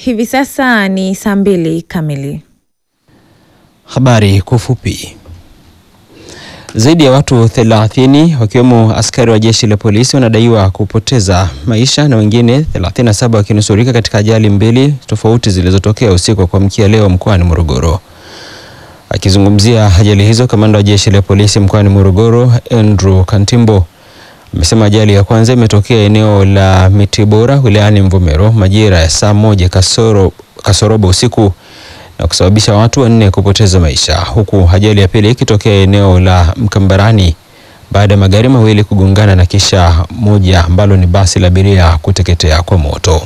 Hivi sasa ni saa mbili kamili. Habari kwa ufupi. Zaidi ya watu 30 wakiwemo askari wa jeshi la polisi wanadaiwa kupoteza maisha na wengine 37 wakinusurika katika ajali mbili tofauti zilizotokea usiku wa kuamkia leo mkoani Morogoro. Akizungumzia ajali hizo, kamanda wa jeshi la polisi mkoani Morogoro Andrew Kantimbo amesema ajali ya kwanza imetokea eneo la Mitibora wilayani Mvomero majira ya saa moja kasoro, kasorobo usiku na kusababisha watu wanne kupoteza maisha huku ajali ya pili ikitokea eneo la Mkambarani baada ya magari mawili kugongana na kisha moja ambalo ni basi la abiria kuteketea kwa moto.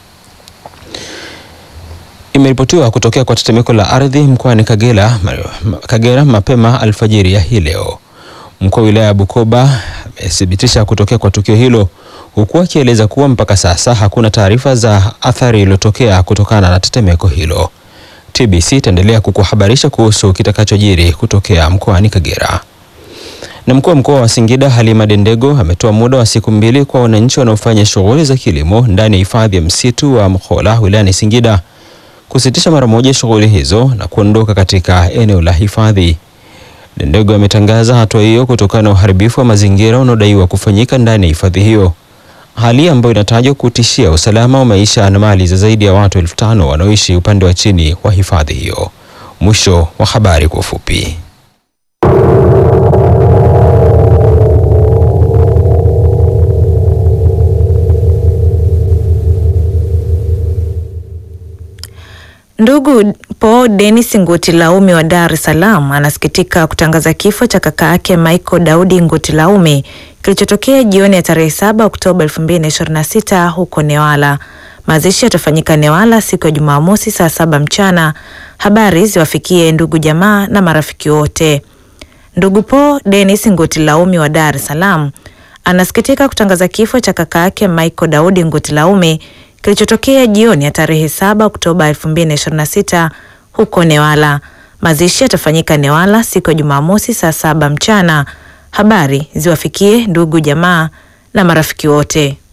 Imeripotiwa kutokea kwa tetemeko la ardhi mkoani Kagera, Kagera mapema alfajiri ya hii leo. Mkuu wa wilaya ya Bukoba amethibitisha kutokea kwa tukio hilo huku akieleza kuwa mpaka sasa hakuna taarifa za athari iliyotokea kutokana na tetemeko hilo. TBC itaendelea kukuhabarisha kuhusu kitakachojiri kutokea mkoani Kagera. Na mkuu wa mkoa wa Singida Halima Dendego ametoa muda wa siku mbili kwa wananchi wanaofanya shughuli za kilimo ndani ya hifadhi ya msitu wa Mkhola wilayani Singida kusitisha mara moja shughuli hizo na kuondoka katika eneo la hifadhi. Dendego ametangaza hatua hiyo kutokana na uharibifu wa mazingira unaodaiwa kufanyika ndani ya hifadhi hiyo, hali ambayo inatajwa kutishia usalama wa maisha na mali za zaidi ya watu elfu tano wanaoishi upande wa chini wa hifadhi hiyo. Mwisho wa habari kwa ufupi. Ndugu Paul Dennis Ngutilaume wa Dar es Salaam anasikitika kutangaza kifo cha kaka yake Michael Daudi Ngutilaume kilichotokea jioni ya tarehe 7 Oktoba 2026 huko Newala. Mazishi yatafanyika Newala siku ya Jumamosi saa saba mchana. Habari ziwafikie ndugu jamaa na marafiki wote. Ndugu Paul Dennis Ngutilaume wa Dar es Salaam anasikitika kutangaza kifo cha kaka yake Michael Daudi Ngutilaume kilichotokea jioni ya tarehe 7 Oktoba 2026 huko Newala. Mazishi yatafanyika Newala siku ya Jumamosi saa saba mchana. Habari ziwafikie ndugu jamaa na marafiki wote.